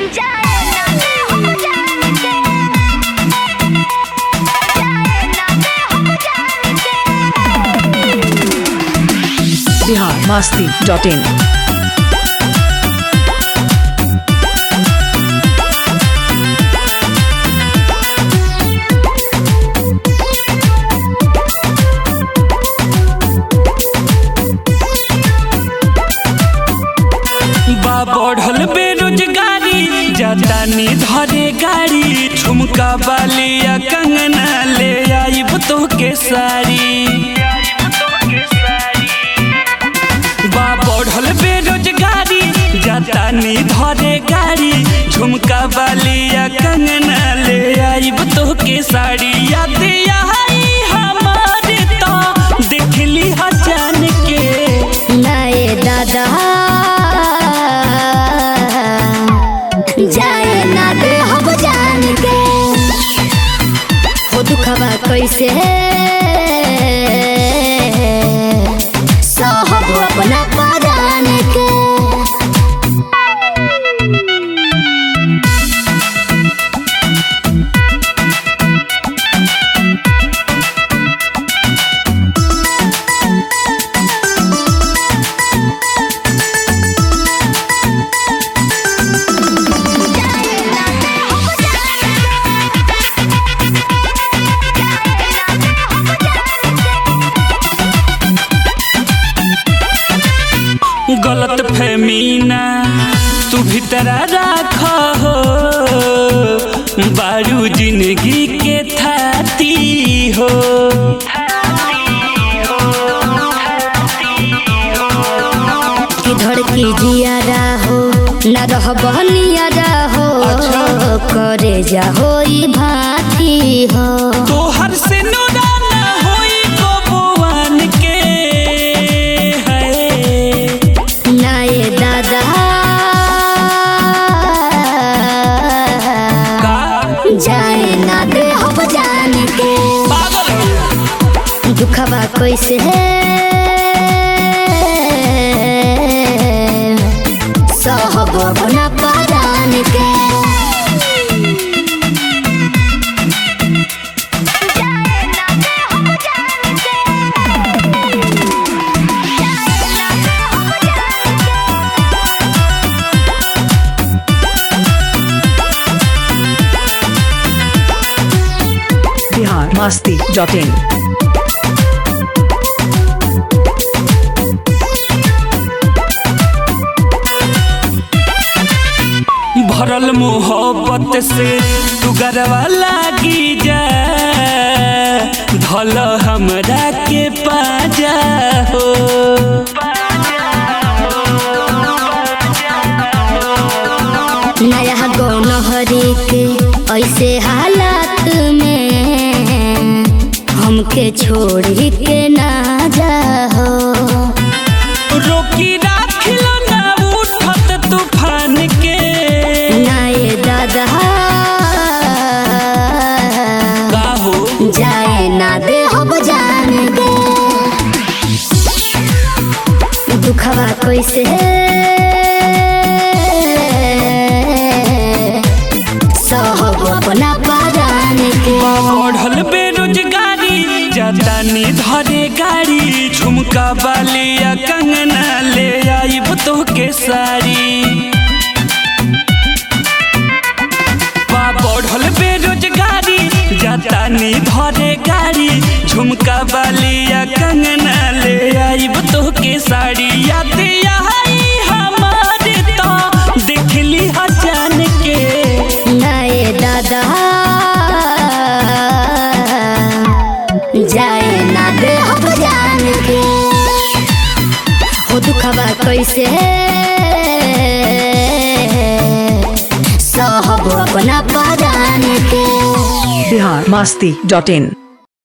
Bihar Masti dot in बा बढ़ल बेरोजगारी जातानी धरे गाड़ी ठुमका बालिया कंगना ले आइब तो के साड़ी बा बढ़ल बेरोजगारी जातानी धरे गाड़ी झुमका बालिया कंगना ले आइब तो के साड़ी याद आई हमारे तो देखली ह जान के नए दादा जाए ना दे हम जान के हो दुखबा कैसे सहब अपना परान के गलत फहमीना तू भीतरा राख हो बारू जिंदगी के थाती हो कि धड़की जियारा हो न रह बहनियारा हो करे जा होई भाती हो तोहर से नुराना होई बबुआन के है नए दादा का जाए ना दे हम जान के पागल हो दुखबा कैसे सहब अपना परान के बिहार मस्ती डॉट इन भरल मोहब्बत से तू गरवा लागी जा धल हमरा के पाजा हो नया गौन हरी के ऐसे हालात में हमके छोड़ी के ना जाओ रोकी राखिलो ना उठत तूफान के नए दादा का हो जाए ना दे हम जान दे दुखवा कैसे सहब अपना परान के बढ़ल बेरोजगारी जातानी धरे गाड़ी झुमका बालिया कंगना ले आइब तो के साड़ी बा बढ़ल बेरोजगारी जातानी धरे गाड़ी झुमका बालिया कंगना ले आइब तो के साड़ी याद आई हमारे तो देखली ह जान के नए दादा जाए ना दे हम जान के हो दुखबा कैसे सहब अपना परान के बिहार मस्ती डॉट इन